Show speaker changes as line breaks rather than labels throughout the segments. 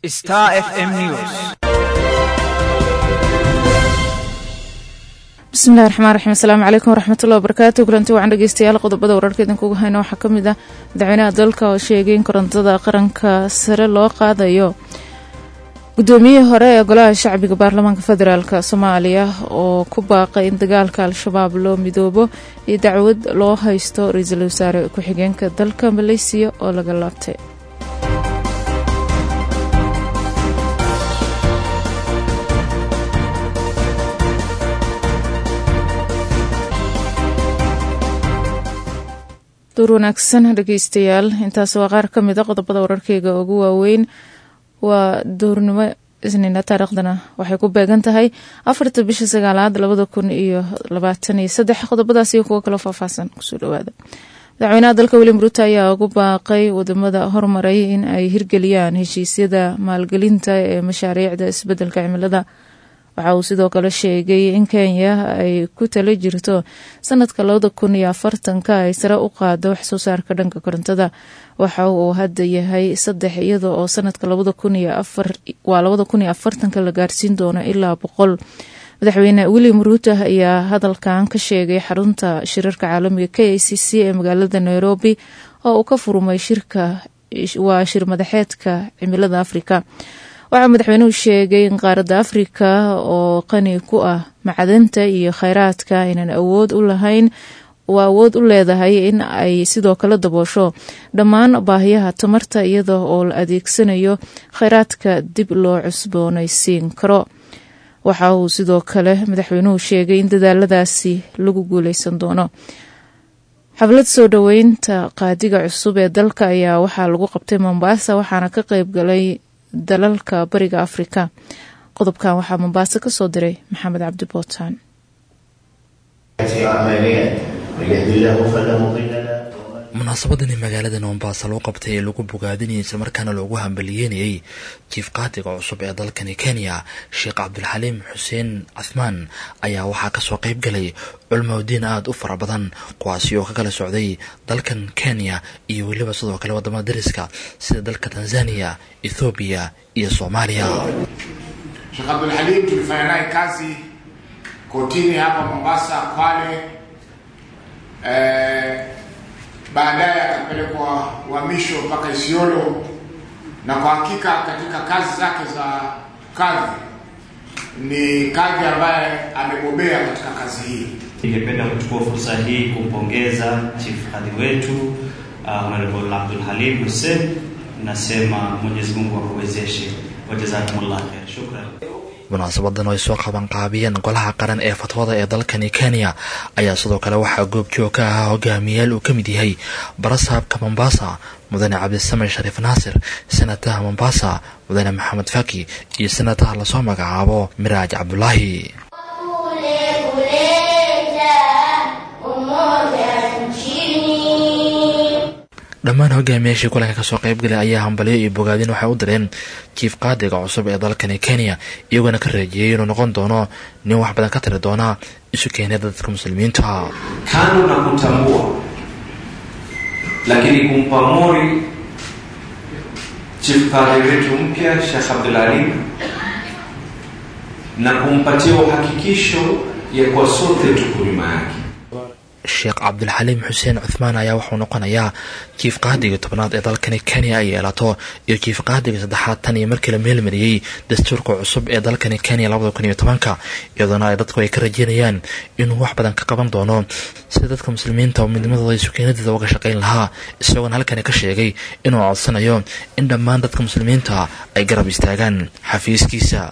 Star FM News.
bismillahi raxmaan raxiim asalaamu calaykum waraxmatullahi wabarakaatu kulanti wacan dhegeystayaal qodobada wararka idinkugu hayna waxaa ka mid ah madaxweynaha dalka oo sheegay in korontada qaranka sare loo qaadayo guddoomiyihii hore ee golaha shacbiga baarlamaanka federaalk soomaaliya oo ku baaqay in dagaalka al-shabaab loo midoobo iyo dacwad loo haysto ra-iisul wasaare ku-xigeenka dalka maleysiya oo laga laabtay duur wanaagsan dhegeystayaal intaas waa qaar ka mid a qodobada wararkeyga ugu waaweyn waa duurnimo isniina taariikhdana waxay ku beegan tahay afarta bisha sagaalaad labada kun iyo labaatan iyo saddex qodobadaas iyo kuwo kaloo faahfaahsan kusoo dhawaada madaxweynaha dalka william ruuto ayaa ugu baaqay wadamada hormaray in ay hirgeliyaan heshiisyada maalgelinta ee mashaariicda isbedelka cimilada waxa uu sidoo kale sheegay in kenya ay ku tala jirto sanadka labada kun iyo afartanka ay sare u qaado waxsoo saarka dhanka korontada waxa uu hadda yahay saddex iyada oo sanadka labada kun iyo afar waa labada kun iyo afartanka la gaarsiin doono ilaa boqol madaxweyne william ruuto ayaa hadalkan ka sheegay xarunta shirarka caalamiga k a c c ee magaalada nairobi oo uu ka furmay shirka waa shir madaxeedka cimilada afrika waxaa madaxweynuhu sheegay in qaaradda afrika oo qani ku ah macdanta iyo kheyraadka aynan awood u lahayn oo awood u leedahay in ay sidoo kale daboosho dhammaan baahiyaha tamarta iyada oo la adeegsanayo kheyraadka dib loo cusboonaysiin karo waxa uu sidoo kale madaxweynuhu sheegay in dadaaladaasi lagu guuleysan doono xaflad soo dhoweynta qaadiga cusub ee dalka ayaa waxaa lagu qabtay mombaasa waxaana ka qeyb galay dalalka bariga afrika qodobkan waxaa mombaaso ka soo diray maxamed cabdi bootaan
munaasabadani magaalada mombasa loo qabtay ee lagu bogaadinayay islamarkaana loogu hambaliyeynayay jiif qaadiga cusub ee dalkani kenya sheekh cabdulxaliim xuseen cahmaan ayaa waxaa kasoo qeyb galay culmodiin aada u fara badan kuwaasi oo ka kala socday dalkan kenya iyo weliba sidoo kale wadamada dariska sida dalka tanzania ethoobiya iyo soomaaliya
Sheikh Abdulhalim tulifanya naye kazi kotini hapa Mombasa, Kwale. Eh, baadaye akapelekwa uhamisho mpaka Isiolo, na kwa hakika katika kazi zake za kadhi ni kadhi ambaye amebobea katika kazi hii.
Ningependa kuchukua fursa hii kumpongeza chief kadhi wetu uh, Honorable Abdul Halim Hussein. Nasema Mwenyezi Mungu akuwezeshe. Wajazakumullah khair. Shukran.
munaasabadan oo ay soo qaban qaabiyeen golaha qaran ee fatwada ee dalkani kenya ayaa sidoo kale waxaa goobjoog ka ahaa hogaamiyayaal uu ka mid yahay barasaabka mombasa mudane cabdisamed shariif naasir senataha mombasa mudane maxamed faki iyo senataha lasoo magacaabo miraaj cabdulaahi dhammaan hogaamiyaashii kulanka kasoo qeybgalay ayaa hambalyo iyo bogaadin waxay u direen jiif qaadiga cusub ee dalkani kenya iyagoona ka reejiyey inuu noqon doono nin wax badan ka tiri doona isu keenyada dadka muslimiinta
kando na kutambua lakini kumpa mori chief kadhi wetu mpya Sheikh Abdulalim na kumpatia uhakikisho ya kuwa sote tuko nyuma yake
sheekh cabdulxaliim xuseen cuthmaan ayaa wuxuu noqonayaa jiif qaadiga tobnaad ee dalkani kenya ay yeelato iyo jiif qaadiga saddexaad tan iyo markii la meelmariyey dastuurka cusub ee dalkani kenya labada kun iyo tobanka iyadoona ay dadku ay ka rajeynayaan inuu wax badan ka qaban doono sida dadka muslimiinta oo midnimadooda sukeenadeeda uga shaqayn lahaa isagoona halkani ka sheegay inuu codsanayo in dhammaan dadka muslimiinta ay garab istaagaan xafiiskiisa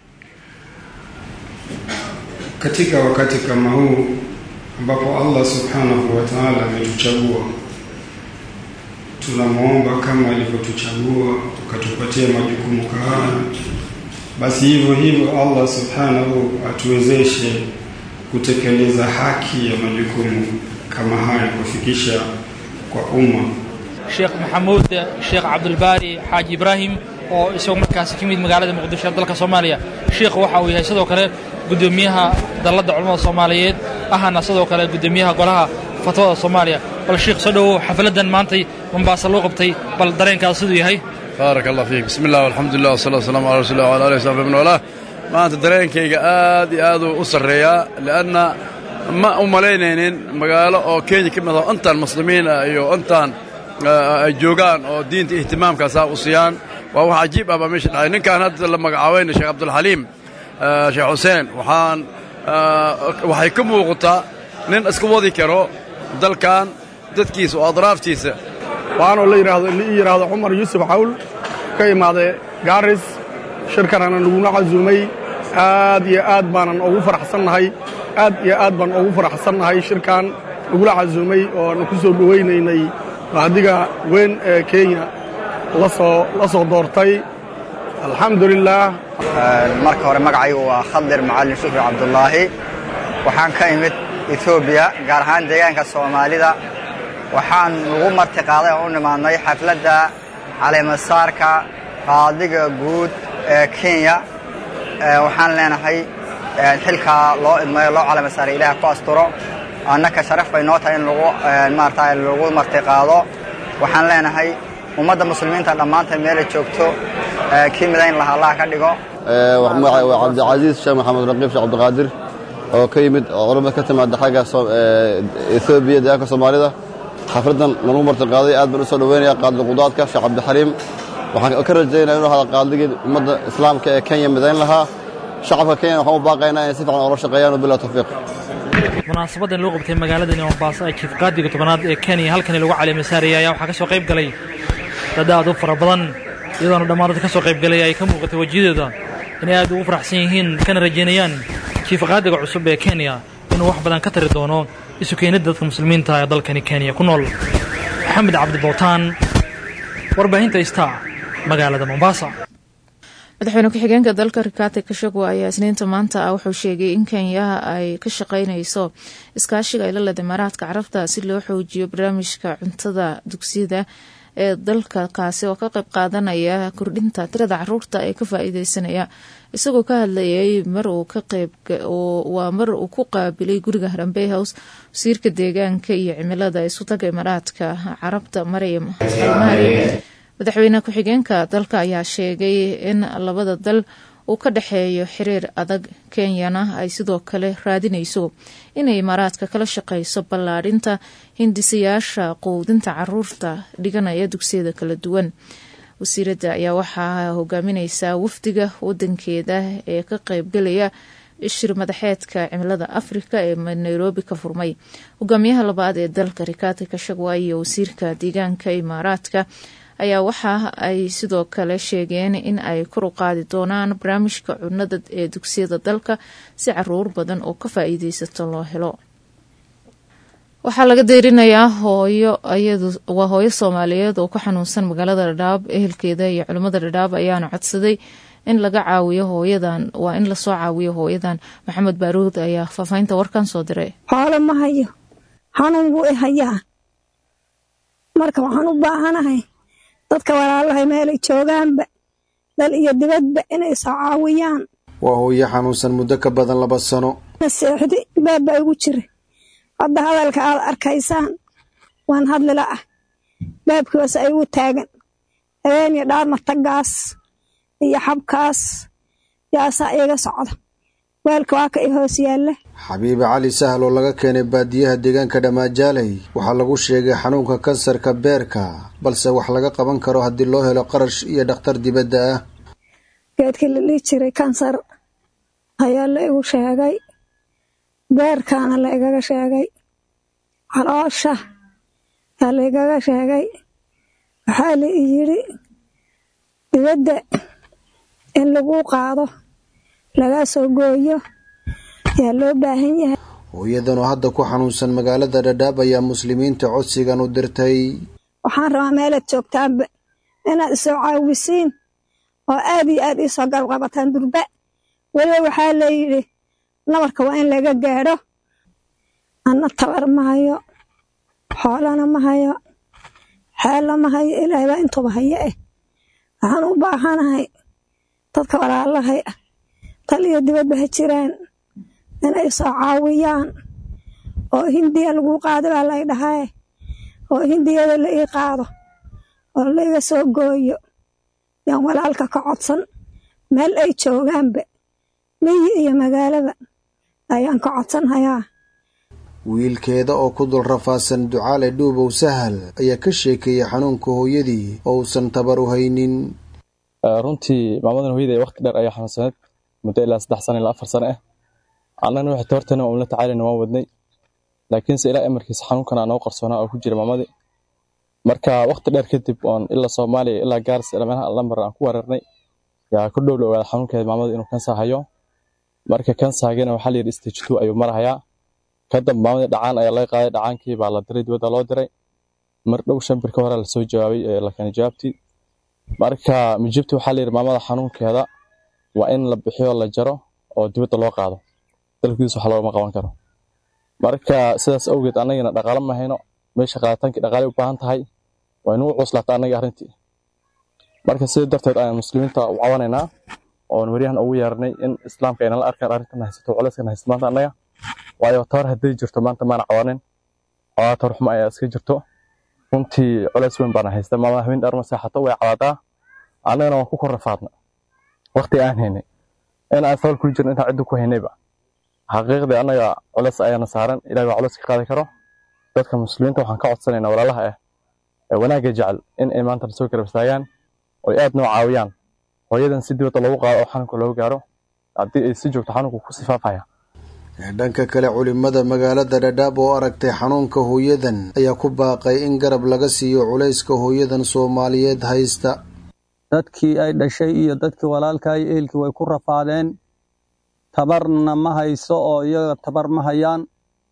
katika wakati kama huu ambapo Allah subhanahu wa ta'ala ametuchagua, tunamwomba kama alivyotuchagua ukatupatia majukumu haya, basi hivyo hivyo Allah subhanahu atuwezeshe kutekeleza haki ya majukumu kama haya kufikisha kwa umma.
sheekh maxamuud sheekh cabdulbaari xaaji ibraahim oo isagoo markaasi ka mid magaalada muqdisho ee dalka soomaaliya sheekh waxa uu yahay sidoo kale guddoomiyaha dalladda culamada soomaaliyeed ahana sidoo kale guddoomiyaha golaha fatwada soomaaliya bal sheekh soo dhowow xafladdan maantay mombaasa loo qabtay bal dareenkaas siduu yahay
baarak allah fiik bismi illah alxamdulilah wasalaatu wasalaamu calaa rasuulillah wala alihi wasaxbi man walaah maanta dareenkayga aad iyo aad uu u sarreeyaa li'anna ma u malaynaynin magaalo oo kenya ka mid ah intaan muslimiin ah iyo intaan ay joogaan oo diinta ihtimaamkaasaa u siiyaan waa wax cajiib ah baa meesha dhacay ninkaan hadda la magacaabayna sheekh cabdulxaliim sheekh xuseen waxaan waxay ka muuqataa nin iska wadi karo dalkan dadkiisa oo adraaftiisa
waxaanoo la yidhaahdo li yidhaahdo cumar yuusuf cawl ka imaaday gaaris shirkanana naguna casuumay aad iyo aad baanan ugu faraxsannahay aad iyo aad baan ugu faraxsannahay shirkan nagula casuumay oo na ku soo dhowaynaynay qaadiga weyn ee kenya lasoo la soo doortay alxamdulilaah
marka hore magacaygu waa khadir macalin shukri cabdulaahi waxaan ka imid etoobiya gaar ahaan deegaanka soomaalida waxaan ugu marti qaaday oo u nimaadnay xafladda caleemasaarka qaadiga guud ee kenya waxaan leenahay xilkaa loo idmayo loo caleemasaaray ilaah ku asturo annaka sharaf bay noo tahay in lagu maarata lagu marti qaado waxaan leenahay ummadda muslimiinta dhammaanta meelay joogto kii midayn laha allah ka dhigo
magacay waa cabdicasiis sheekh maxamed raqiib sheekh cabdiqaadir oo ka yimid oo culamad ka timaada xagga etoobiya deegaanka soomaalida xafladdan nalagu marti qaaday aad baan u soo dhoweynaya qaadil qudaadka sheekh cabdixaliim waxaan ka rajaynaya inuu hada qaadigii ummadda islaamka ee kenya midayn lahaa shacabka kenya waxaan u baaqaynaa inay si fiican oola shaqeeyaan wabilah tawfiiq
munaasabadan loo qabtay magaaladani mombaaso ee jiif qaadiga tobanaad ee kenya halkani lagu caleemasaarayay ayaa waxaa ka soo qayb galay dad aad u fara badan iyadoona dhammaan dadka ka soo qayb galay ay ka muuqatay wejiyadooda inay aad ugu faraxsan yihiin kana rajaynayaan jiif qaadiga cusub ee kenya inuu wax badan ka tari doono isu keenidda dadka muslimiinta ee dalkani kenya ku nool maxamed cabdi bowtaan warbaahinta istaa magaalada mombasa
madaxweyne ku-xigeenka dalka rikati kashagwa ayaa isniinta maanta ah wuxuu sheegay in kenyaha ay ka shaqaynayso iskaashiga ay la leedahay imaaraadka carabta si loo xoojiyo barnaamijka cuntada dugsiyada ee dalka kaasi oo ka qayb qaadanaya kordhinta tirada caruurta ee ka faa-iideysanaya isagoo ka hadlayay mar uu ka qayb waa mar uu ku qaabilay guriga harambey house wasiirka deegaanka iyo cimilada isu taga imaaraadka carabta maryam almahri madaxweyne ku-xigeenka dalka ayaa sheegay in labada dal uu ka dhexeeyo xiriir adag kenyana ay sidoo kale raadinayso inay imaaraadka kala shaqeyso ballaadhinta hindisayaasha quudinta caruurta dhiganaya dugsiyada kala duwan wasiiradda ayaa waxaa hogaamineysaa wafdiga wadankeeda ee ka qeybgalaya shir madaxeedka cimilada afrika ee nairobi ka furmay hogaamiyaha labaad ee dalka rikati kashagwa iyo wasiirka deegaanka imaaraadka ayaa waxa ay sidoo kale sheegeen in ay kor u qaadi doonaan barnaamijka cunada ee dugsiyada dalka si caruur badan oo ka faa-iideysato loo helo waxaa laga deyrinayaa hooyo iyadu waa hooyo soomaaliyeed oo ku xanuunsan magaalada dhadhaab ehelkeeda iyo culimmada dhadhaab ayaana codsaday in laga caawiyo hooyadan waa in lasoo caawiyo hooyadan maxamed baaruud ayaa faafahinta warkan soo diray
xoolo ma hayo xanuun buu i hayaa marka waxaan u baahanahay dadka walaalahay meelay joogaanba dal iyo dibadba inay soo caawiyaan
waa hooyo xanuunsan muddo ka badan laba sano
naseexdi baabba igu jira hadda hadalka aad arkaysaan waan hadlila ah baabkiibaas ay igu taagan habeeniyo dhaarmatagaas iyo xabkaas yaasaa iiga socda weelka waa ka i hoos yaalla
xabiibe cali sahl oo laga keenay baadiyaha deegaanka dhammaajaaley waxaa lagu sheegay xanuunka kansarka beerka balse wax laga qaban karo haddii loo helo qarash iyo dhakhtar dibadda ah
geedkii la dhihi jiray kansar ayaa la igu sheegay beerkaana la igaga sheegay caloosha aa la igaga sheegay waxaa la i yidhi dibadda in lagu qaado laga soo gooyo yaa loo baahan yahay
hooyadan oo hadda ku xanuunsan magaalada dhadhaab ayaa muslimiinta codsigan u dirtay
waxaan rabaa meelaad joogtaanba inaad isoo caawisiin oo aad iyo aad iisoo galqabataan durba weliba waxaa layidhi nabarka waa in laga gaadho anna tabar ma hayo xoolana ma hayo xeella ma hayo ilaahay baa intuba hayo eh waxaan u baahanahay dadka walaalahay ah tal iyo dibadba ha jiraan inay soo caawiyaan oo hindiya lagu qaado baa lay dhahae oo hindiyada la ii qaado oo laiga soo gooyo yaan walaalka ka codsan meel ay joogaanba miyi iyo magaalaba ayaan ka codsanhayaa
wiilkeeda oo ku dul rafaasan ducaale dhuubow sahal ayaa ka sheekeeyey xanuunka hooyadii oo uusan tabar u haynin
runtii maamadan hooyada waqti dheer ayaa xanuunsaneed muddo ilaa saddex sano ilaa afar sano ah annagana waxay toortana uun la tacaalayna waan wadnay laakiinse ilaa emarkiisa xanuunkan aa noo qarsoonaa oo ku jira maamadii marka waqti dheer kadib oon ilaa soomaaliya ilaa gaaris ilaa meelaha lambar aan ku weerarnay yaa ku dhow dhawaada xanuunkeeda maamada inuu kansa hayo marka kansaagana waxaa layidhi stage two ayuu marahayaa kadamba maamadii dhacaan ayaa laga qaaday dhacaankii baa la diray dibadda loo diray mar dhow shan bir ka hore lasoo jawaabay ee la keenay jawaabtii marka mijibti waxaa layidhi maamada xanuunkeeda waa in la bixiyo la jaro oo dibadda loo qaado dalkiisa wax loogama qaban karo marka sidaas awgeed annagana dhaqaalo ma hayno meesha qaaditaankii dhaqaalay u baahan tahay waa inuu cuslaata annaga arrintii marka sida darteed ayaan muslimiinta u cawanaynaa oon weriyahan ugu yeernay in islaamka aynala arkaan arrintan haysato culeyskan haysato maanta annaga waayo tabar hadday jirto maanta maana cawanin xoogaa tabar xumo ayaa iska jirto runtii culeys weyn baana haysta maamada habeen dheer ma seexato way cawaadaa annagana waan ku kor rafaadna waqti aan haynay in aan sabal kuli jirno intaan cidda ku haynayba xaqiiqdii annaga culeys ayaana saaran ilahi baa culeys ka qaadi karo dadka muslimiinta waxaan ka codsanaynaa walaalaha ah ee wanaagga jecel in ay maanta soo garab istaagaan oo aad noo caawiyaan hooyadan si dibadda loogu qaado oo xanuunka loogu gaaro haddii ay si joogto xanuunku ku sifaafaya
dhanka kale culimada magaalada dhadhaab oo aragtay xanuunka hooyadan ayaa ku baaqay in garab laga siiyo culayska hooyadan soomaaliyeed haysta
dadkii ay dhashay iyo dadkii walaalka iyo ehelkii way ku rafaadeen tabarna ma hayso oo iyaga tabar ma hayaan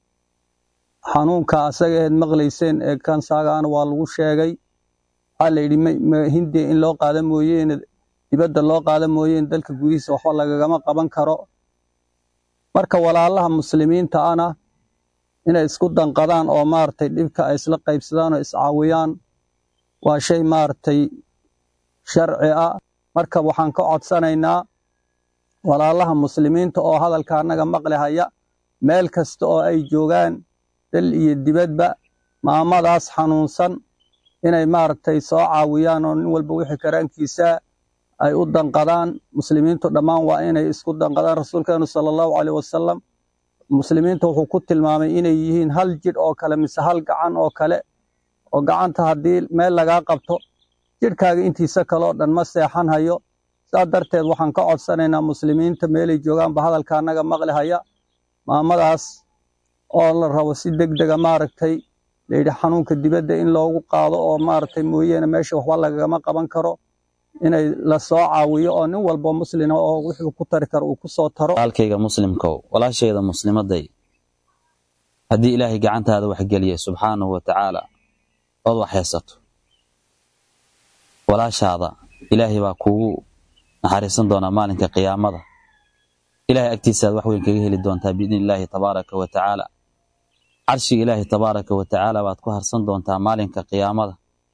xanuunka asaga eed maqlayseen ee kansaagaana waa lagu sheegay waxaa la yidhi hindiya in loo qaada mooyeene dibadda loo qaada mooyeene dalka gudihiisa waxba lagagama qaban karo marka walaalaha muslimiinta ana inay isku danqadaan oo maaragtay dhibka ay isla qaybsadaan oo iscaawiyaan waa shay maaragtay sharci ah marka waxaan ka codsanaynaa walaalaha muslimiinta oo hadalka annaga maqli haya meel kasta oo ay joogaan dal iyo dibadba maamadaas xanuunsan inay maaragtay soo caawiyaan oo nin walba wixii karaankiisa ay u danqadaan muslimiintu dhammaan waa inay isku danqadaan rasuulkeenu sala allahu caleyh wasalam muslimiinta wuxuu ku tilmaamay inay yihiin hal jidh oo kale mise hal gacan oo kale oo gacanta haddii meel lagaa qabto jidhkaaga intiisa kaleo dhan ma seexan hayo saa darteed waxaan ka codsanaynaa muslimiinta meelay joogaanba hadalka annaga maqli haya maamadaas oo la rabo si deg dega maaragtay layidhi xanuunka dibadda in loogu qaado oo maaragtay mooyeene meesha waxba lagagama qaban karo inay la soo caawiyo oo nin walba muslima oo wuxuu ku tari karo uu ku soo taro
walaalkayga muslimkow walaashayda muslimaday haddii ilaahay gacantaada waxgeliyay subxaanahu wa tacaala ood wax haysato walaashaada ilaahay baa kuugu naxariisan doonaa maalinka qiyaamada ilahay agtiisaaad wax weyn kaga heli doontaa biidni illaahi tabaaraka wa tacaala carshiga ilaahay tabaaraka wa tacaala baad ku harsan doontaa maalinka qiyaamada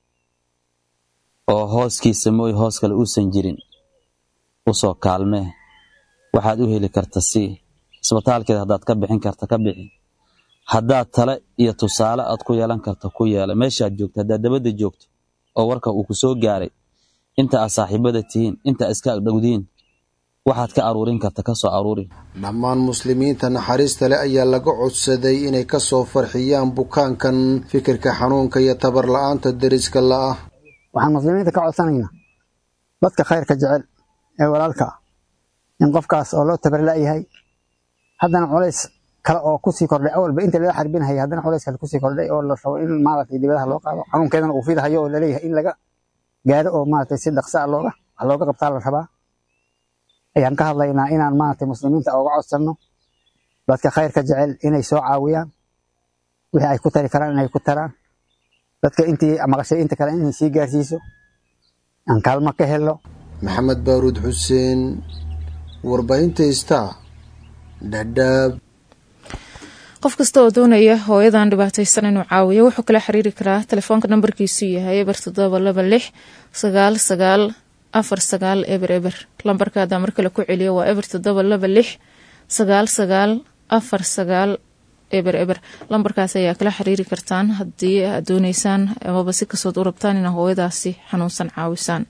oo hooskiisa mooy hoos kale uusan jirin u soo kaalmee waxaad u heli karta sii isbitaalkeeda haddaad ka bixin karta ka bixi haddaad tale iyo tusaale aad ku yeelan karta ku yeela meeshaad joogto haddaad dabadda joogto oo warka uu ku soo gaaray inta aad saaxiibada tihiin inta iska agdhowdiin waxaad ka aruurin karta ka soo aruuri
dhammaan muslimiinta naxariista leh ayaa laga codsaday inay ka soo farxiyaan bukaankan fikirka xanuunka iyo tabar la-aanta deriska la'ah
waxaan muslimiinta ka codsanaynaa dadka khayrka jecel ee walaalka ah in qofkaas oo loo tabar la'yahay haddana culays kale oo kusii kordhay awalba inta lala xarbinahaya haddana culays kale kusii kordhay oo la rabo in maaragtay dibadaha loo qaado xanuunkeedana uu fidahayo oo laleeyahay in laga gaaro oo maaragtay si dhaqsa a looga wax looga qabtaa la rabaa ayaan ka hadlaynaa inaan maaragtay muslimiinta uga codsanno dadka khayrka jecel inay soo caawiyaan wixii ay ku tari karaan inay ku taraan dadka intii maqashay inta kale inay sii gaarsiiso aan kaalmo ka helno
maxamed baaruud xuseen warbaahinta star dhadhaab
qof kasta oo doonaya hooyadan dhibaataysan inuu caawiyo wuxuu kala xiriiri karaa telefoonka nambarkiisu yahay eber toddoba laba lix sagaal sagaal afar sagaal eber eber lambarka hadaa mar kale ku celiyo waa eber toddoba laba lix sagaal sagaal afar sagaal eber eber lambarkaas ayaa kala xiriiri kartaan haddii aad dooneysaan amaba si kastood u rabtaan inaa hooyadaasi xanuunsan caawisaan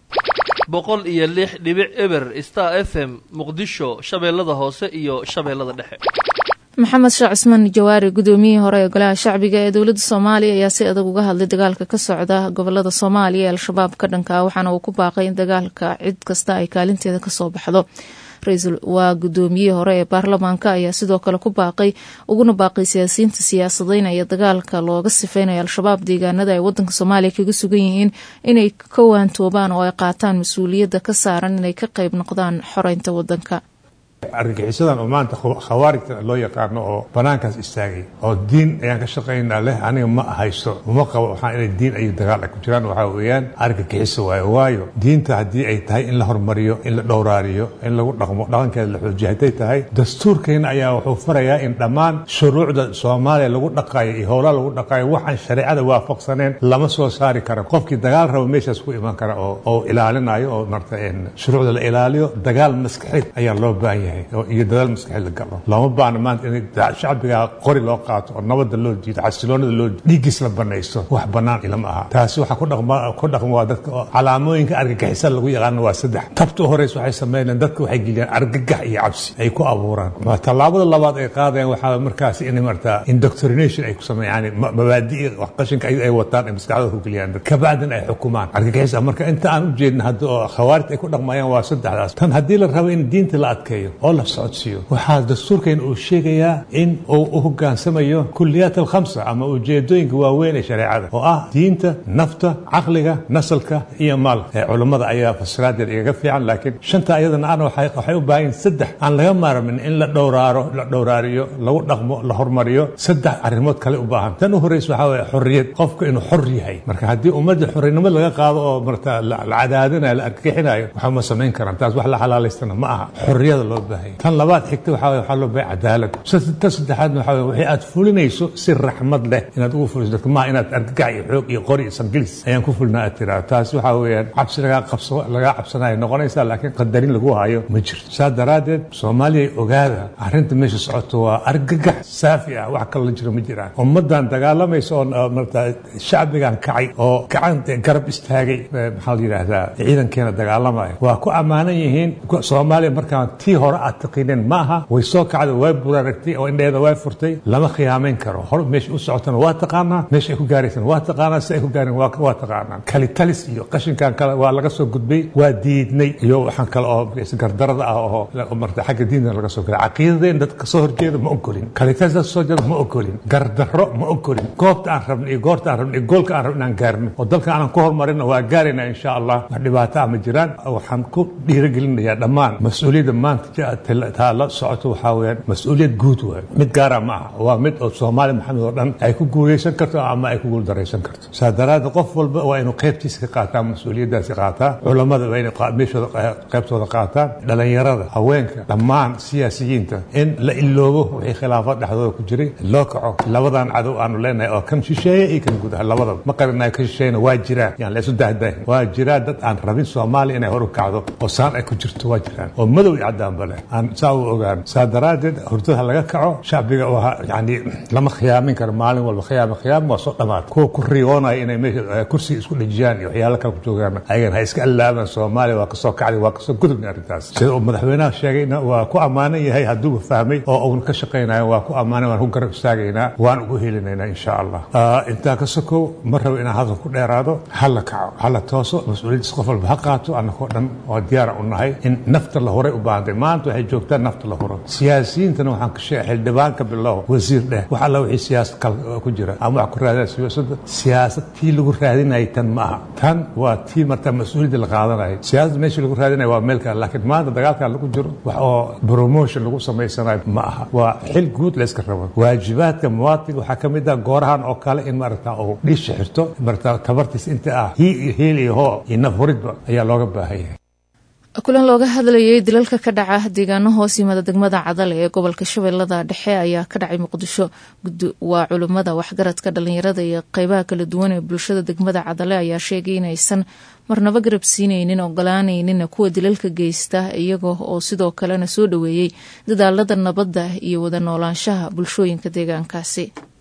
boqol iyo lix dhibic eber star f m muqdisho shabeellada hoose iyo shabeellada dhexe
maxamed sheekh cismaan jawaari gudoomiyihii hore ee golaha shacbiga ee dowladda soomaaliya ayaa si adag uga hadlay dagaalka ka socda gobolada soomaaliya ee al-shabaab ka dhanka waxaana uu ku baaqay in dagaalka cid kasta ay kaalinteeda kasoo baxdo ra-iisul waa gudoomiyihii hore ee baarlamaanka ayaa sidoo kale ku baaqay uguna baaqay siyaasiyiinta siyaasadeynaya dagaalka looga sifeynayo al-shabaab deegaanada ay wadanka soomaaliya kaga sugan yihiin inay ka waantoobaan oo ay qaataan mas-uuliyadda ka saaran inay ka qayb noqdaan xoreynta wadanka
argagixisadan oo maanta khawaarijta loo yaqaano oo banaankaas istaagay oo diin ayaan ka shaqaynaa leh aniga ma haysto uma qabo waxaan inay diin iyo dagaal ay ku jiraan waxaa weeyaan argagixiso waayo waayo diinta haddii ay tahay in la hormariyo in la dhowraariyo in lagu dhaqmo dhaqankeeda la xoojiyo hadday tahay dastuurkeena ayaa wuxuu farayaa in dhammaan shuruucda soomaaliya lagu dhaqayo iyo howlaha lagu dhaqayo waxaan shareecada waafaqsaneen lama soo saari karo qofkii dagaal raba meeshaas ku iman kara oo oo ilaalinayo oo marta shuruucda la ilaaliyo dagaal maskaxeed ayaa loo baahan yahay iyo dadaal maskaxeed la galo lama baana maanta in shacbiga qori loo qaato oo nabada loo jiido xasiloonada loo dhiiggiis la banaysto wax bannaan ilama aha taasi waxaa ku dhaqma ku dhaqma waa dadka calaamooyinka argagixisa lagu yaqaano waa saddex tabta u horeysa waxay sameynayaan dadka waxay geliyaan argagax iyo cabsi ay ku abuuraan tallaabada labaad ay qaadayaan waxaa markaas in martaa indoctrination ay ku sameeyaan mabaadi'i wax qashinka ay wataan ay maskaxdooda ku geliyaan dad kabacdin ay xukumaan argagixisa marka inta aan u jeedin hadda oo khawaarij ay ku dhaqmayaan waa saddexdaas tan haddii la rabo in diinta la adkeeyo oo la socodsiiyo waxaa dastuurkeena uu sheegayaa in uu u hogaansamayo kuliyaat alkhamsa ama ujeedooyinka waaweyn ee shareecada oo ah diinta nafta caqliga nasalka iyo maalka ee culummada ayaa fasiraadeed igaga fiican laakiin shanta ayadana ana waxay u baahan saddex aan laga maarmin in la dhowraaro la dhowraariyo lagu dhaqmo la hormariyo saddex arrimood kale u baahan tan u horeysa waxaa weeye xorriyad qofka inuu xor yahay marka haddii ummadda xorrinimo laga qaado oo marta la cadaadinayo la argixinayo waxa ma samayn karaan taas wax la xalaalaystana ma aha xorriyada loo baahan tan labaad xigta waxaa weye waxaa loo baahay cadaalad tan saddexaadna waxaa weye wixii aad fulinayso si raxmad leh inaad ugu fuliso dadka maaha inaad argagax iyo xoog iyo qori iyo sangilis ayaan ku fulinaa aad tiraa taasi waxaa weeyaan cabsi lagaa qabso lagaa cabsanayo noqonaysaa laakiin qadarin lagu hayo ma jirto saa daraaddeed soomaaliya ogaada arrinta meesha socoto waa argagax saafi ah wax kale la jiro ma jiraan ummaddan dagaalamaysa oo marta shacbigan kacay oo gacan garab istaagay maxaa la yidhaahdaa ciidankeena dagaalamaya waa ku ammaanan yihiin soomaaliya markaan tii hore aad taqiineen ma aha way soo kacday way buraaragtay oo indheeda way furtay lama khiyaamayn karo hor meesha u socotana waa taqaanaa meesha ay ku gaaraysana waa taqaanaa si ay ku gaareen waa taqaanaa kalitalis iyo qashinkan kale waa laga soo gudbay waa diidnay iyo waxaan kale oo gardarada ah oo marta xagga diinta laga soo galay caqiidadeen dadka kasoo horjeeda ma ogolin kalitalis dadka soo jeeda ma ogolin gardarro ma ogolin goobta aan rabno iyo goorta aan rabno iyo goolka aan rabno inaan gaarno oo dalka aanan ku horumarino waa gaarayna insha allah wax dhibaato ah ma jiraan waxaan ku dhiirigelinayaa dhammaan mas-uuliyadda maanta taa la socoto waxaa weyaan mas-uuliyad guud waay mid gaara ma aha waa mid oo soomaali maxamed oo dhan ay ku guuleysan karto ama ay ku guuldaraysan karto saa daraaddeed qof walba waa inuu qaybtiisa ka qaataa mas-uuliyaddaasi qaataa culammada waa inay meeshooda qaybtooda qaataan dhalinyarada haweenka dhammaan siyaasiyiinta in la iloobo wixii khilaafad dhexdooda ku jiray loo kaco labadan cadow aanu leenahay oo kan shisheeye iyo kan gudaha labadaba ma qarinayo kan shisheeyena waa jiraan yaan la isu dahdaahin waa jiraan dad aan rabin soomaaliya inay hor u kacdo oo saan ay ku jirto waa jiraan oo madow iyo caddaanba leh aan saa u ogaan saa daraaddeed hurdada laga kaco shacbiga yani lama khiyaamin karo maalin walba khiyaam khiyaam waa soo dhamaad kuwa ku riyoonaya inay meesha kursiga isku dhejiyaan iyo waxyaalo kale ku joogaan ayagan ha iska allaabaan soomaaliya waa kasoo kacday waa kasoo gudubnay arrintaas sida uu madaxweynaha sheegayna waa ku ammaanan yahay hadduuba fahmay oo uuna ka shaqaynayo waa ku ammaanan waan ku garab istaagaynaa waan ugu helinaynaa insha allah intaa ka sokow ma rabo inaan hadal ku dheeraado ha la kaco ha la tooso mas-uuliyaddiis qof walba ha qaato annagoo dhan oo diyaara u nahay in nafta la horay u baahantay maanta waxay joogtaa nafta la huro siyaasiyiintana waxaan ka sheegay xildhibaanka bilow wasiir dheh wax alla wixii siyaasad kal ku jira ama wax ku raadinaya siyaasadda siyaasad tii lagu raadinayay tan ma aha tan waa tii marta mas-uuliyadda la qaadanayay siyaasadda meeshii lagu raadinaya waa meel kale laakiin maanta dagaalkan lagu jiro wax oo promotion lagu samaysanayo ma aha waa xil guud layska rabo waajibaadka muwaadinka waxaa ka mid ah goorahan oo kale in maaragta uu dhiisha xirto maaragta tabartiis inta ah hii iyo heel iyo hoo iyo naf huridba ayaa looga baahan yahay
kulan looga hadlayay dilalka ka dhaca deegaano hoos yimada degmada cadale ee gobolka shabeellada dhexe ayaa ka dhacay muqdisho waa culimmada waxgaradka dhalinyarada iyo qeybaha kala duwan ee bulshada degmada cadale ayaa sheegay inaysan marnaba garab siinaynin ogolaanaynin kuwa dilalka geysta iyaga oo sidoo kalena soo dhoweeyey dadaalada nabadda iyo wada noolaanshaha bulshooyinka deegaankaasi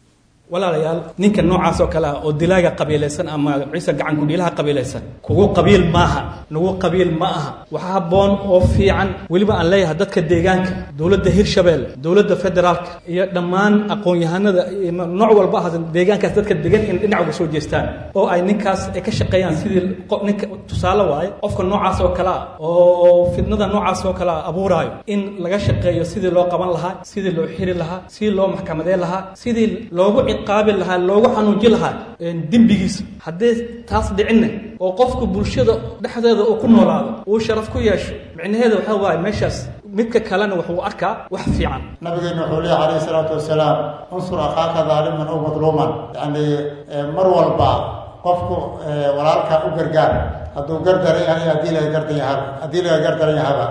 walaalayaal ninka noocaas oo kale ah oo dilaaga qabiilaysan ama ciise gacan kudhiilaha qabiilaysan kugu qabiil maaha nagu qabiil ma aha waxa habboon oo fiican weliba aan leeyahay dadka deegaanka dowladda hirshabeelle dowladda federaalka iyo dhammaan aqoon-yahanada nooc walba ahaasan deegaankaas dadka degan in dhinac uga soo jeestaan oo ay ninkaas ay ka shaqeeyaan sidii ninka tusaale waaye qofka noocaas oo kale ah oo fidnada noocaas oo kale ah abuuraayo in laga shaqeeyo sidii loo qaban lahaa sidii loo xiri lahaa sidii loo maxkamadeyn lahaa sidii loogu ciqaabi lahaa loogu xanuujin lahaa dembigiisa haddii taas dhicinna oo qofku bulshada dhexdeeda uu ku noolaado uu sharaf ku yeesho micnaheeda waxaa waaye meeshaas midka kalena wuxuu arkaa wax fiican
nabigeena wuxuu leeyahy calayhi salaatu wasalaam unsur akhaaka daaliman ow madluuman yacni mar walba qofku walaalka u gargaar hadduu gardaran yahay haddii laga gardan yahaba haddii laga gardaran yahaba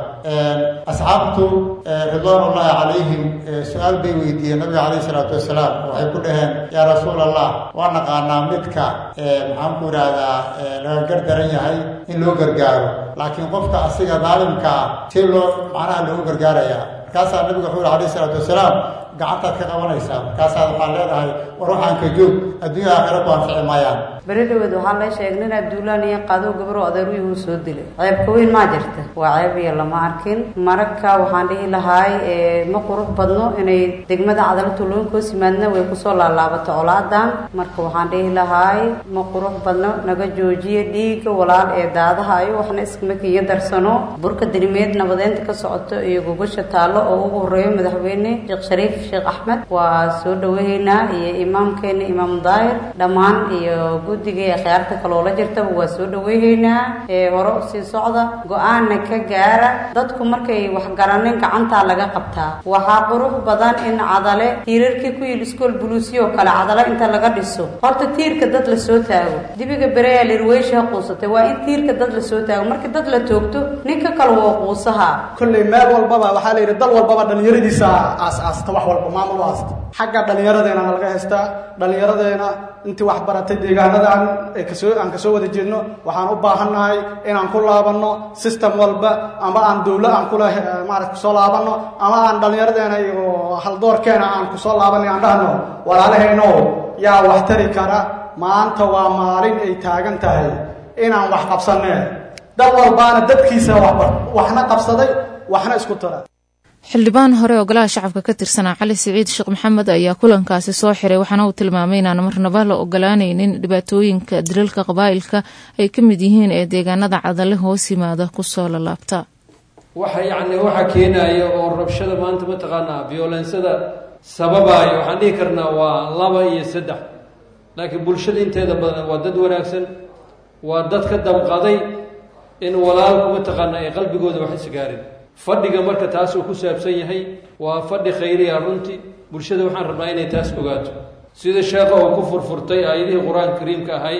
asxaabtu ridwaanullaahi calayhim su-aal bay weydiiyeen nabiga calayhi salaatu wasalaam waxay ku dhaheen yaa rasuul allah waa naqaanaa midka maxaan ku idhaahdaa laga gardaran yahay in loo gargaaro laakiin qofka asiga daalimka ah si loo macnaha loogu gargaarayaa markaasaa nabiga wuxuu yihi alayhi salaatu wasalaam gacantaad ka qabanaysaa markaasaad waxaad leedahay war waxaan ka joog adduunya aakhira ku anfici maayaan
beri dhaweed waxaa la sheegay nin abduulaan iyo qadow gabro adeeruyuhu soo dilay ceebka weyn maa jirta waa ceeb iyo lama arkin mararka waxaan dhihi lahaay ma qurux badno inay degmada cadalo tuulooyinka hoos yimaadna way kusoo laalaabato colaadan marka waxaan dhihi lahaay ma qurux badno naga joojiya dhiigga walaal ee daadaha ayo waxna iskama kiiyo darsano burka dirimeed nabadeynta ka socoto iyo gogasha taallo oo ugu horeeyo madaxweyne sheekh shariif sheekh axmed waa soo dhawahaynaa iyo imaamkeena imaam daahir dhammaan iyo guddiga ee khiyaarta kaloola jirtaba waa soo dhaweyhaynaa ee hore usii socda go-aanna ka gaara dadku markay wax garanin gacantaa laga qabtaa waxaa qurux badan in cadale tiirarkii ku yil iskool buluusiyoo kale cadale inta laga dhiso horta tiirka dad la soo taago dibiga bereyaa lirweysha quusatay waa in tiirka dad la soo taago markii dad la toogto ninka kale waa quusaha
kolley meel walbaba waxaa la yidhi dal walbaba dhallinyaradiisa aas-aasta wax walba maamul u aasta xagga dhallinyaradeena laga haystaa dhallinyaradeena intii wax baratay deegaanadan kasoo aan kasoo wada jeedno waxaan u baahannahay inaan ku laabanno system walba ama aan dowla aan kula maarata kusoo laabanno ama aan dhallinyaradeena iyo haldoorkeena aan kusoo laabanay aan dhahno walaalahayno yaa wax tari kara maanta waa maalin ay taagan tahay inaan wax qabsanee dal walbaana dadkiisa waxbar waxna qabsaday waxna isku tara
xildhibaan hore oo golaha shacabka ka tirsanaa cali siciid sheekh maxamed ayaa kulankaasi soo xiray waxaana uu tilmaamay inaan marnaba la ogolaanaynin dhibaatooyinka dilalka qabaa'ilka ay ka mid yihiin ee deegaanada cadale hoos yimaada kusoo lalaabta
waxa yacni waxa keenaya oo rabshada maanta mataqaanaa violensada sababaayo waxaan dhihi karnaa waa laba iyo saddex laakiin bulshada inteeda badan waa dad wanaagsan waa dad ka damqaday in walaalku mataqaanaa ay qalbigooda wax isgaarin fadhiga marka taas uu ku saabsan yahay waa fadhi khayriya runtii bulshada waxaan rabnaa inay taas ogaato sida sheekha uu ku furfurtay aayadihii qur-aanka kariimka ahay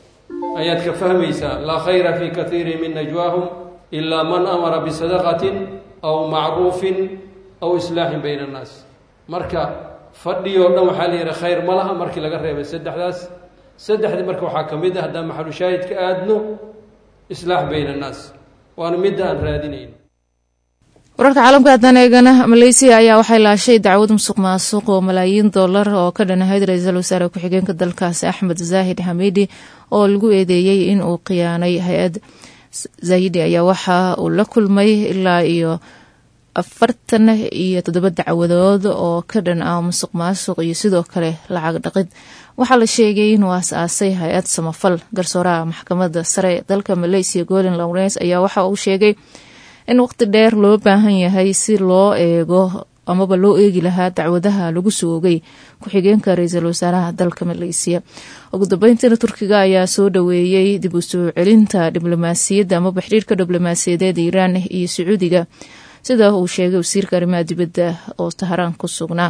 ayaad ka fahmaysaa laa khayra fii katiirin min najwaahum ilaa man amara bisadaqatin aw macruufin aw islaaxin bayna annaas marka fadhiyoo dhan waxaa la yidhi khayr ma laha markii laga reebay saddexdaas saddexdii marka waxaa ka mid ah haddaan maxalu shaahidka aadno islaax bayna annaas waana midda aan raadinayn
wararka caalamka haddaan eegana maleysiya ayaa waxay laashay dacwad musuq maasuq oo malaayiin dollar oo ka dhanahayd ra-iisul wasaare ku-xigeenka dalkaasi axmed zaahid xamiidi oo lagu eedeeyey in uu khiyaanay hay-ad zaahidi ayaa waxa uu la kulmay ilaa iyo afartan iyo toddoba dacwadood oo ka dhan ah musuq maasuq iyo sidoo kale lacag dhaqid waxaa la sheegay inuu aas-aasay hay-ad samafal garsooraha maxkamadda sare dalka maleysiya golin lawrens ayaa waxa uu sheegay in waqti dheer loo baahan yahay si loo eego amaba loo eegi lahaa dacwadaha lagu soogay ku-xigeenka ra-iisul wasaaraha dalka maleysiya ugu dambeyntiina turkiga ayaa soo dhaweeyey dib u soo celinta diblomaasiyadda amaba xiriirka diblomaasiyadeed iiraan iyo sacuudiga sida uu sheegay wasiirka arrimaha dibadda oo tahraan ku sugnaa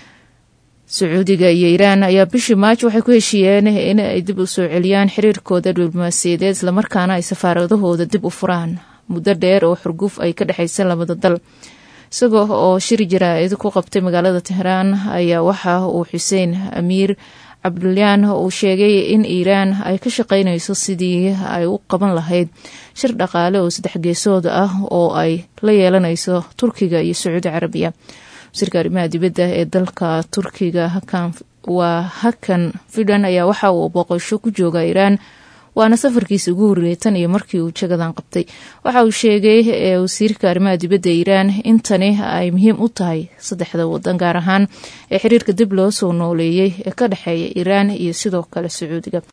sacuudiga iyo iiraan ayaa bishii maajo waxay ku heshiiyeen in ay dib u soo celiyaan xiriirkooda diblomaasiyadeed islamarkaana ay safaaradahooda dib u furaan muddo dheer oo xurguf ay ka dhexaysa labada dal isagoo oo shiri jaraa-id ku qabtay magaalada tehraan ayaa waxa uu xuseen amiir cabdulyaan uu sheegay in iiraan ay ka shaqeynayso sidii ay u qaban lahayd shir dhaqaale oo saddex geesood ah oo ay la yeelanayso turkiga iyo sacuudi carabiya wasiirka arrimaha dibadda ee dalka turkiga hakan waa hakan fidan ayaa waxa uu booqasho ku jooga iiraan waana safarkiisa ugu horreeyay tan iyo markii uu jagadan qabtay waxa uu sheegay wasiirka arrimaha dibadda iiraan in tani ay muhiim u tahay saddexda wadan gaar ahaan ee xiriirka dib loo soo nooleeyey ee ka dhexeeya iiraan iyo sidoo kale sacuudiga